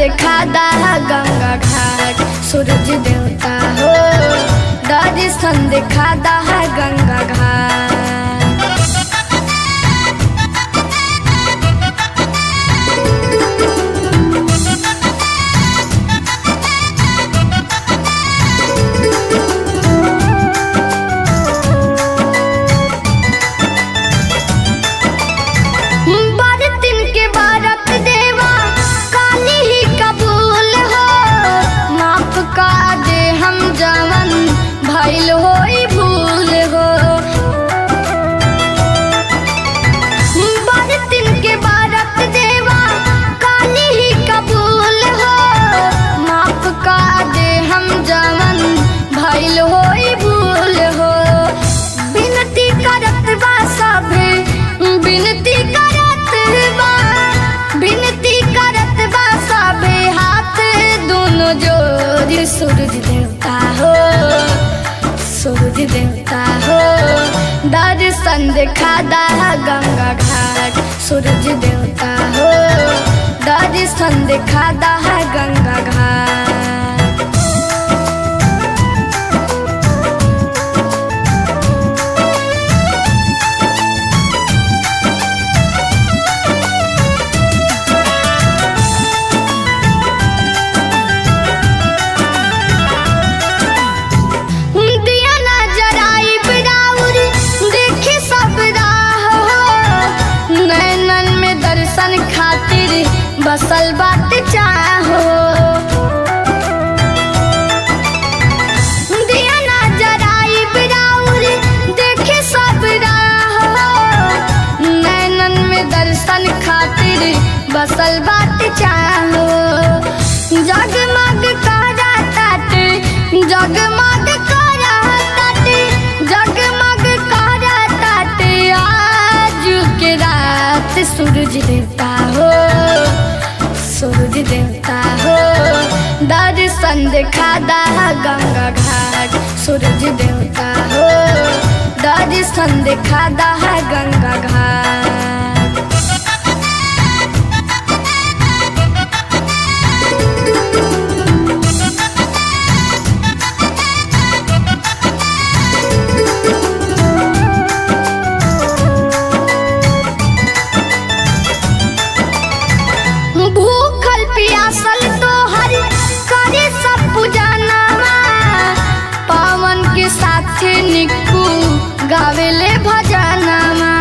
दिखादा गंगा घाट सूरज देवता हो दर्शन दिखादा गंगा घाट बरतिन के बारत देवा काली ही कबूल हो माफ का दे हम जवन भइल होई भूल हो बरतिन के बारत देवा काली ही कबूल हो माफ का दे हम जवन भइल होई भूल हो बिनती करत बा सभे बिनती करत बा बिनती करत बा सभे हाथ दोनों जोड़ी सूरज देवता हो सूरज देवता हो दर्शन दिखादा गंगा घाट सूरज देवता हो दर्शन दिखादा गंगा घाट दिया ना जराई बिराउर देखे सब राह हो नैनन में दर्शन खातिर बसल बात चाहो दिया ना जराई बिराउर देखे सब राह हो नैनन में दर्शन खातिर बसल बात चाहो जगमग करा ताटे जगमग करा ताटे जगमग करा ताटे आज के रात सूरज देवता हो सूरज देवता हो दर्शन दिखादा गंगा घाट सूरज देवता हो दर्शन दिखादा गंगा घाट भूखल पियासल तो हर करे सब पुजानावा पावन के साथे निक्कू गावेले भजनामा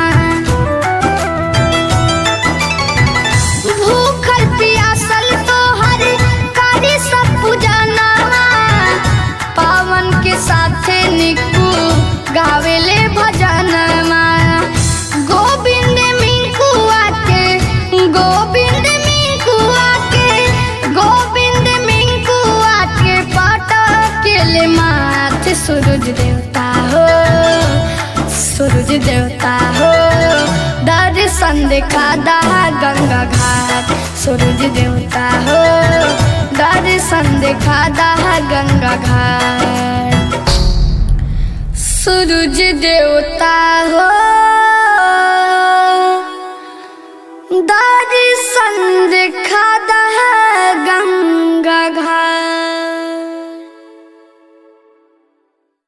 भूखल पियासल तो हर करे सब पुजानावा पावन के साथे निक्कू गावेले भजनामा गोविंद मिंकुआ के गोविंद मिंकुआ के गोविंद मिंकुआ के पटकेले माथ सूरज देवता हो सूरज देवता हो दर्शन दिखादा गंगा घाट सूरज देवता हो दर्शन दिखादा गंगा घाट सूरज देवता हो दर्शन दिखादा गंगा